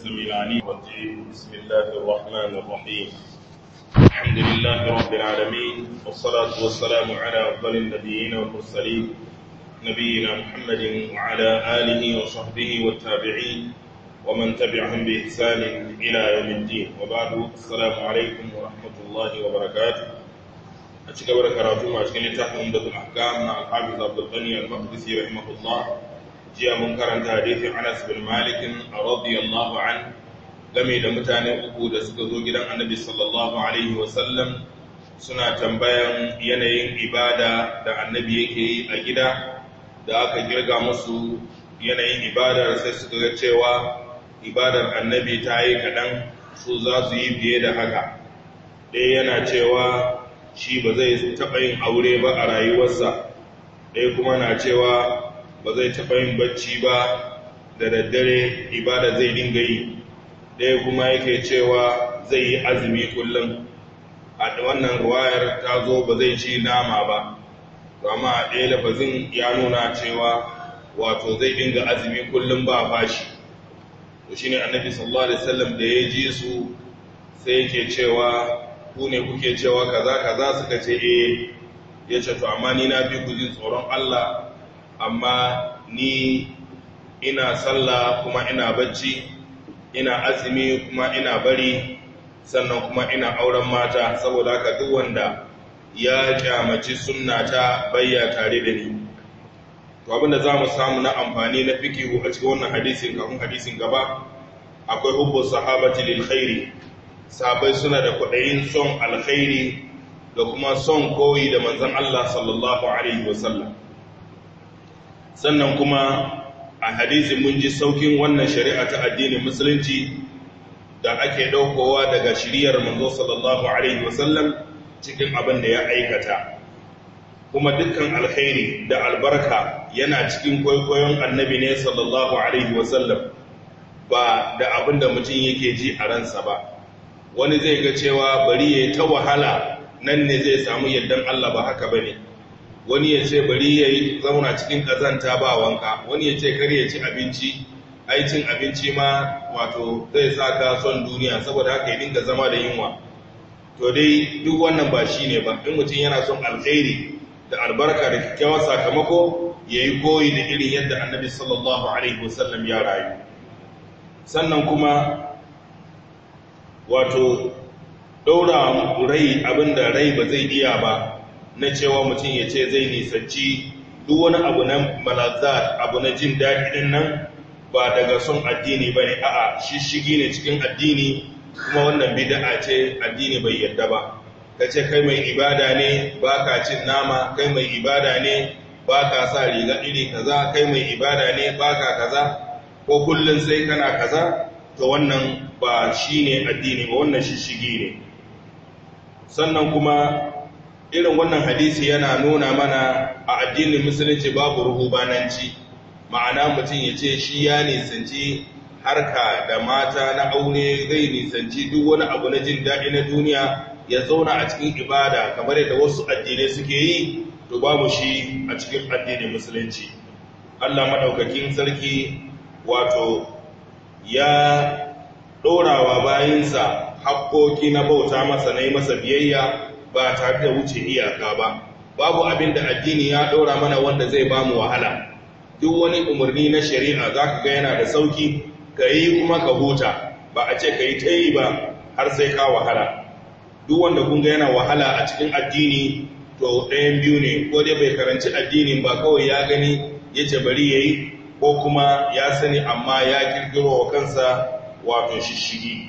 السميع العليم الرجيم بسم الله الرحمن الرحيم الحمد لله رب العالمين والصلاة والسلام على أفضل النبيين والمرسلين نبينا محمد وعلى آله وصحبه والتابعين ومن تبعهم بإحسان إلى يوم الدين وبعد السلام عليكم ورحمة الله وبركاته أشكر بركاته ما أشكر لتحت عمدة الأحكام مع الحافظ عبد الغني المقدسي رحمه الله jiya mun karanta hadisin Anas bin Malik radiyallahu an game da mutane uku da suka zo gidan Annabi sallallahu alaihi wasallam suna tambayan yanayin ibada da Annabi yake yi a gida da aka girga musu yanayin ibadar sai suka ga cewa ibadar Annabi ta yi kaɗan su za su yi fiye da haka ɗaya yana cewa shi ba zai taɓa yin aure ba a rayuwarsa ɗaya kuma na cewa ba zai taɓa yin bacci ba da daddare ibada zai dinga yi ɗaya kuma yake cewa zai yi azumi kullum a wannan ruwayar ta zo ba zai ci nama ba amma a ɗaya lafazin ya nuna cewa wato zai dinga azumi kullum ba fashi to shi ne annabi sallallahu alaihi wasallam da ya ji su sai yake cewa ku ne kuke cewa kaza kaza suka ce eh ya ce to amma ni na fi ku jin tsoron Allah amma ni ina sallah kuma ina bacci ina azumi kuma ina bari sannan kuma ina auren mata saboda haka duk wanda ya kyamaci sunnata bayya tare da ni to abinda za mu samu na amfani na fikihu a cikin wannan hadisin kafin hadisin gaba akwai hubbu sahabati lil khairi sahabbai suna da kwaɗayin son alkhairi da kuma son koyi da manzon Allah sallallahu alaihi wasallam sannan kuma a hadisi mun ji saukin wannan shari'a ta addinin musulunci da ake daukowa daga shiriyar manzo sallallahu alaihi wasallam cikin abin da ya aikata kuma dukkan alkhairi da albarka yana cikin kwaikwayon annabi ne sallallahu alaihi wasallam ba da abin da mutum yake ji a ransa ba wani zai ga cewa bari ya ta wahala nan ne zai samu yardan Allah ba haka bane wani ya ce bari ya yi zauna cikin ƙazanta ba wanka wani ya ce kar ya ci abinci ai cin abinci ma wato zai sa ka son duniya saboda haka ya dinga zama da yunwa to dai duk wannan ba shi ne ba in mutum yana son alkhairi da albarka da kyakkyawar sakamako ya yi koyi da irin yadda annabi sallallahu alaihi wasallam ya rayu sannan kuma wato ɗaura rai abinda rai ba zai iya ba na cewa mutum ya ce zai nisanci duk wani abu na malazat abu na jin daɗi ɗin nan ba daga son addini ba ne a'a shishigi ne cikin addini kuma wannan bida'a ce addini bai yarda ba ka ce kai mai ibada ne ba ka cin nama kai mai ibada ne ba ka sa riga iri kaza kai mai ibada ne ba ka kaza ko kullum sai kana kaza to wannan ba shi ne addini ba wannan shishigi ne sannan kuma irin wannan hadisi yana nuna mana a addinin musulunci babu ruhubananci ma'ana mutum ya ce shi ya nisanci harka da mata na aure zai nisanci duk wani abu na jin daɗi na duniya ya zauna a cikin ibada kamar yadda wasu addinai suke yi to babu shi a cikin addinin musulunci Allah maɗaukakin sarki wato ya ɗorawa bayinsa hakkoki na bauta masa na yi masa biyayya ba tare da wuce iyaka ba babu abin da addini ya ɗora mana wanda zai ba mu wahala duk wani umarni na shari'a za ka ga yana da sauki ka yi kuma ka huta ba a ce ka yi ta yi ba har sai ka wahala duk wanda kun ga yana wahala a cikin addini to ɗayan biyu ne ko dai bai karanci addinin ba kawai ya gani ya ce bari ya yi ko kuma ya sani amma ya kirkiro wa kansa wato shishigi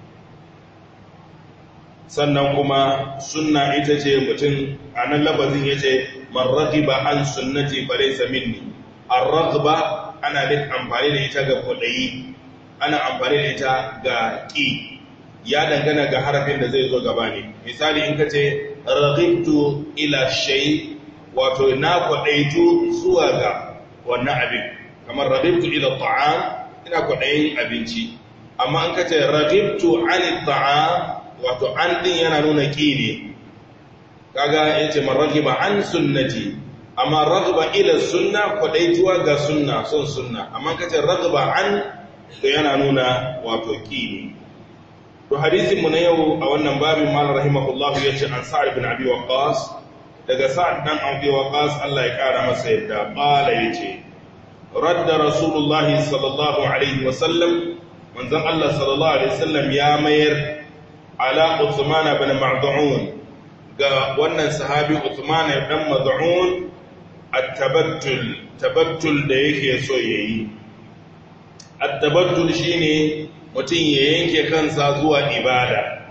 sannan kuma sunna ita ce mutum a nan labazin ya ce marragiba an sunnati falaisa minni arragba ana da amfani da ita ga kwaɗayi ana amfani da ita ga ƙi ya dangana ga harafin da zai zo gaba ne misali in ka ce ragibtu ila shay wato na kwaɗaitu zuwa ga wannan abin kamar ragibtu ila ta'am ina kwaɗayin abinci amma in ka ce ragibtu an ta'am wato an din yana nuna ƙi ne kaga yace man ragiba an sunnati amma ragba ila sunna kwadaituwa ga sunna son sunna amma kace ragba an to yana nuna wato ki to hadisin mu na yau a wannan babin mal rahimahullah yace an sa'ad bin abi waqas daga sa'ad dan abi waqas Allah ya kara masa yadda qala yace radda rasulullahi sallallahu alaihi wasallam manzon Allah sallallahu alaihi wasallam ya mayar ala Uthman bin Mad'un ga wannan sahabi Uthman dan Mad'un at-tabattul tabattul da yake so yayi at-tabattul shine mutum ya yanke kansa zuwa ibada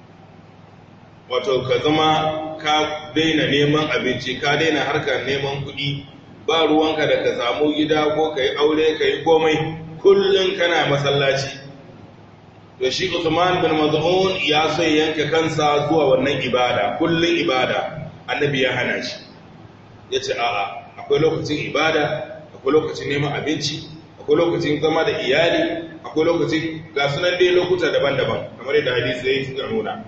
wato ka zama ka daina neman abinci ka daina harkar neman kuɗi ba ruwanka da ka samu gida ko ka yi aure ka yi komai kullum kana masallaci to shi Usman bin Maz'un ya so yanke kansa zuwa wannan ibada kullum ibada annabi ya hana shi yace a'a akwai lokacin ibada akwai lokacin neman abinci akwai lokacin zama da iyali akwai lokacin ga sunan dai lokuta daban-daban kamar yadda hadisi ya suka nuna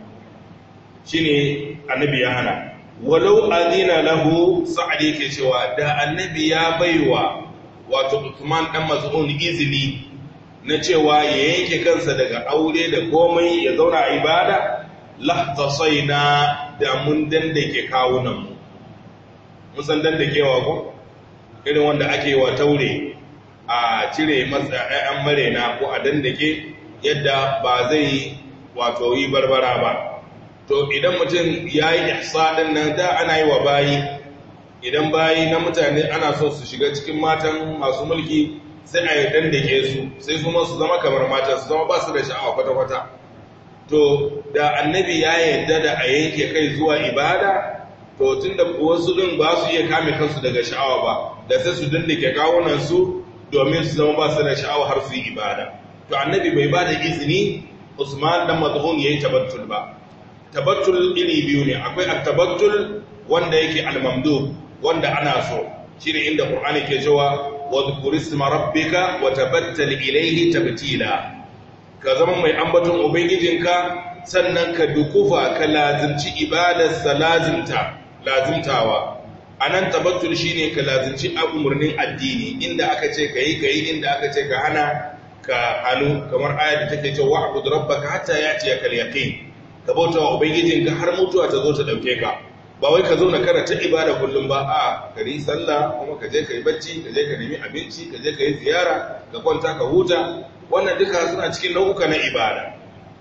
shine annabi ya hana walau adina lahu sa'ad yake cewa da annabi ya baiwa wato Uthman dan Maz'un izini na cewa ya yanke kansa daga aure da komai ya zauna a ibada lahtasaina da mun dandake kawunan mu mun san dandakewa ko irin wanda ake wa taure a cire masa ƴaƴan marena ko a dandake yadda ba zai wato yi barbara ba to idan mutum ya yi ihsa ɗin nan da ana yi wa bayi idan bayi na mutane ana so su shiga cikin matan masu mulki sai a yi dandake su sai kuma su zama kamar matan su zama ba su da sha'awa kwata-kwata to da annabi ya yarda da a yanke kai zuwa ibada to tun da wasu ɗin ba su iya kame kansu daga sha'awa ba da sai su dandake kawunansu domin su zama ba su da sha'awa har su yi ibada to annabi bai ba da izini usman dan mazhun yayi tabattul ba tabattul iri biyu ne akwai at-tabattul wanda yake al-mamdu wanda ana so shine inda qur'ani ke cewa wa dhkur isma rabbika wa tabattal ilayhi tabtila ka zama mai ambaton ubangijinka sannan ka dukufa ka lazimci ibadar salazimta lazimtawa anan tabattul shine ka lazimci umurnin addini inda aka ce kai kai inda aka ce ka hana ka hanu kamar ayat da take cewa wa'bud rabbaka hatta ya'tiyaka al-yaqin ka bauta wa ubangijinka har mutuwa ta zo ta dauke ka ba wai ka zauna kana ta ibada kullum ba a ka yi sallah kuma ka je ka yi bacci ka je ka nemi abinci ka je ka yi ziyara ka kwanta ka huta wannan duka suna cikin nau'uka na ibada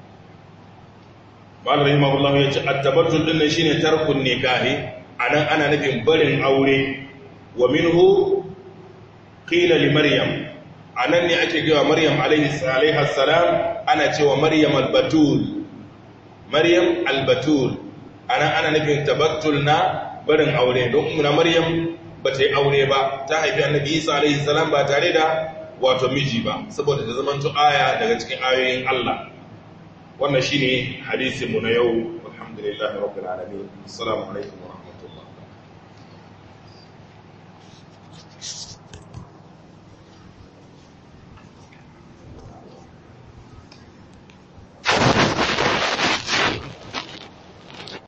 Malam rahimahullah ya ce at-tabattul din nan shine tarkun nikahi anan ana nufin barin aure wa minhu qila li maryam anan ne ake cewa maryam alaihi salam ana cewa maryam al-batul Maryam albatul ana ana nufin tabattul na barin aure don umma Maryam ba ta yi aure ba ta haifi annabi Isa alaihi salam ba tare da wato miji ba saboda ta zama aya daga cikin ayoyin Allah wannan shine hadisin mu na yau alhamdulillahi rabbil alamin assalamu alaikum